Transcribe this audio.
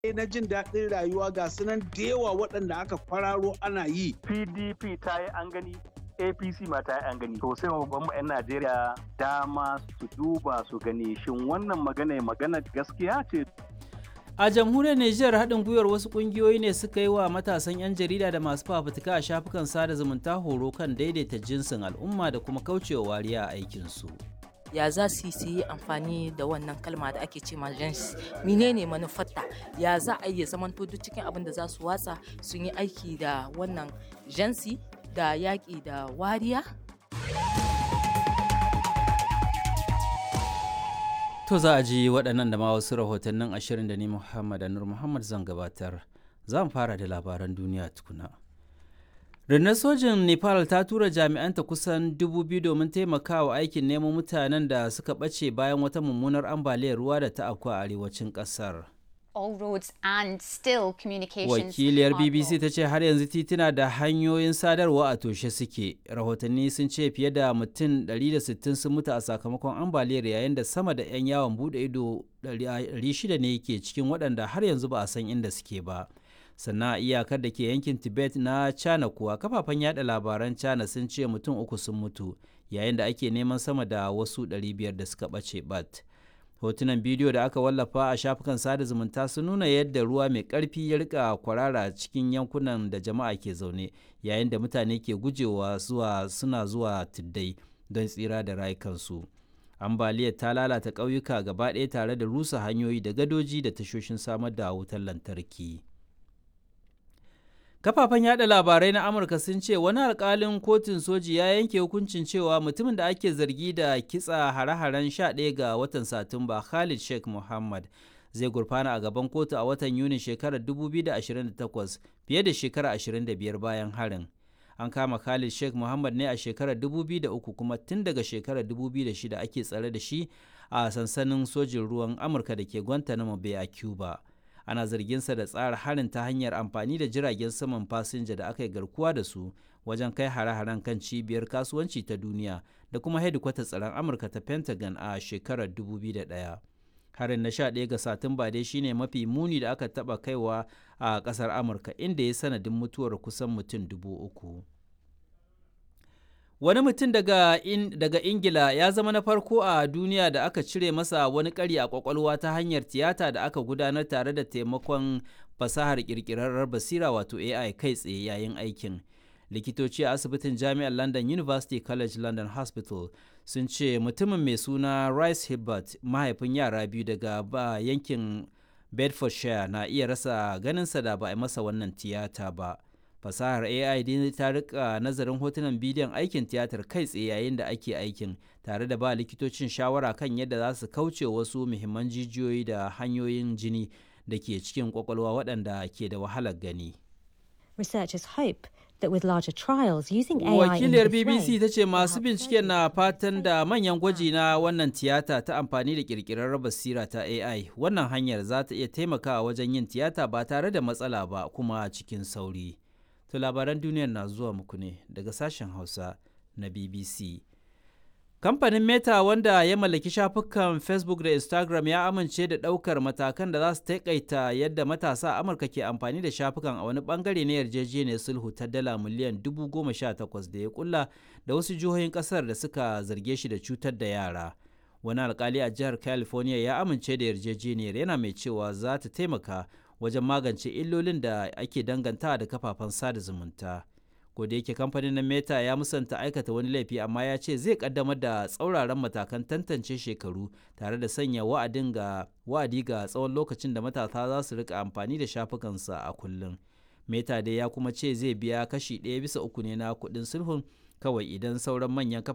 na jin daɗin rayuwa ga sunan da yawa waɗanda aka kwararo ana yi. PDP ta yi an gani apc ma ta yi an gani to sai babban 'yan najeriya dama su duba su gani shin wannan magana magana gaskiya ce a jamhuriyar nijar haɗin gwiwar wasu ƙungiyoyi ne suka yi wa matasan 'yan jarida da masu fafutuka a shafukan sada zumunta horo kan daidaita jinsin al'umma da kuma kaucewa wariya a aikinsu ya za su yi amfani da wannan kalma da ake ce gens menene manufarta ya za a iya zamanto duk cikin abin da za su watsa sun yi aiki da wannan jansi da yaƙi da wariya To za a ji waɗannan da ma wasu rahotannin ashirin da ni Muhammad Anur Muhammad zan gabatar. Zan fara da labaran duniya tukuna. Rundunar sojin Nepal ta tura jami'anta kusan dubu biyu domin taimakawa aikin neman mutanen da suka ɓace bayan wata mummunar ambaliyar ruwa da ta afku a arewacin ƙasar. all roads and still communications Wakiliyar are BBC blocked. ta ce har yanzu tituna da hanyoyin sadarwa a toshe suke. Rahotanni sun ce fiye da mutum 160 sun mutu a sakamakon ambaliyar yayin da sama da 'yan yawon bude ido 600 ne ke cikin waɗanda har yanzu ba a san inda suke ba. Sannan a iyakar da ke yankin Tibet na China kuwa kafafen yada labaran China sun ce mutum uku sun mutu yayin da ake neman sama da wasu 500 da suka ɓace bat. hotunan bidiyo da aka wallafa a shafukan sada zumunta sun nuna yadda ruwa mai ƙarfi ya rika kwarara cikin yankunan da jama'a ke zaune yayin da mutane ke gujewa zuwa suna zuwa tuddai don tsira da rayukansu ambaliyar ta lalata ƙauyuka gaba ɗaya tare da rusa hanyoyi da gadoji da tashoshin samar da wutar lantarki kafafen yada labarai na amurka sun ce wani alkalin kotun soji ya yanke hukuncin cewa mutumin da ake zargi da kitsa hare-haren 11 ga watan satumba khalid sheikh muhammad zai gurfana a gaban kotu a watan yuni shekarar 2028 fiye da shekara 25 bayan harin an kama khalid sheikh muhammad ne a shekarar 2003 kuma tun daga shekarar 2006 ake tsare da shi a sansanin sojin ruwan amurka da ke guantanamo bay a cuba ana zarginsa da tsara harin ta hanyar amfani da jiragen saman fasinja da aka yi garkuwa da su wajen kai hare-haren kan cibiyar kasuwanci ta duniya da kuma hedikwatar tsaron amurka ta pentagon a shekarar 2001 harin na 11 ga satumba dai shine mafi muni da aka taba kaiwa a kasar amurka inda ya sanadin mutuwar kusan mutum dubu uku Wani mutum daga, in, daga Ingila ya zama na farko a duniya da aka cire masa wani ƙari a ƙwaƙwalwa ta hanyar tiyata da aka gudanar tare da taimakon fasahar ƙirƙirarrar basira wato AI kai tsaye yayin aikin. Likitoci a asibitin Jami'ar London University College London Hospital sun ce mutumin mai suna Rice Hibbert mahaifin yara biyu daga ba yankin Bedfordshire na iya rasa ganinsa da ba a masa wannan tiyata ba. fasahar ai dai ta rika nazarin hotunan bidiyon aikin tiyatar kai tsaye yayin da ake aikin tare da ba likitocin shawara kan yadda za su kauce wasu muhimman jijiyoyi da hanyoyin jini da ke cikin kwakwalwa waɗanda ke da wahalar gani Researchers hope that with larger trials using AI in wakiliyar this bbc way, ta ce masu help binciken na fatan da manyan gwaji na wannan tiyata ta amfani da kirkirar basira ta ai wannan hanyar za ta iya taimakawa wajen yin tiyata ba tare da matsala ba kuma cikin sauri To labaran duniyar na zuwa muku ne daga sashen Hausa na BBC. Kamfanin Meta wanda ya mallaki shafukan Facebook da Instagram ya amince da ɗaukar matakan da za su taƙaita yadda matasa a Amurka ke amfani da shafukan a wani bangare na yarjejeniyar sulhu ta dala miliyan dubu goma sha takwas da ya kulla da wasu jihohin ƙasar da suka zarge shi da cutar da yara. Wani alkali a jihar California ya amince da yarjejeniyar yana mai cewa za ta taimaka wajen magance illolin da ake danganta da kafafen sada zumunta. da yake kamfanin na meta ya musanta aikata wani laifi amma ya ce zai kaddamar da tsauraran matakan tantance shekaru tare da sanya wa'adin ga wa'adi ga tsawon lokacin da matasa za su rika amfani da shafukansa a kullum meta dai ya kuma ce zai biya kashi ɗaya bisa uku ne na kuɗin sulhun kawai idan sauran manyan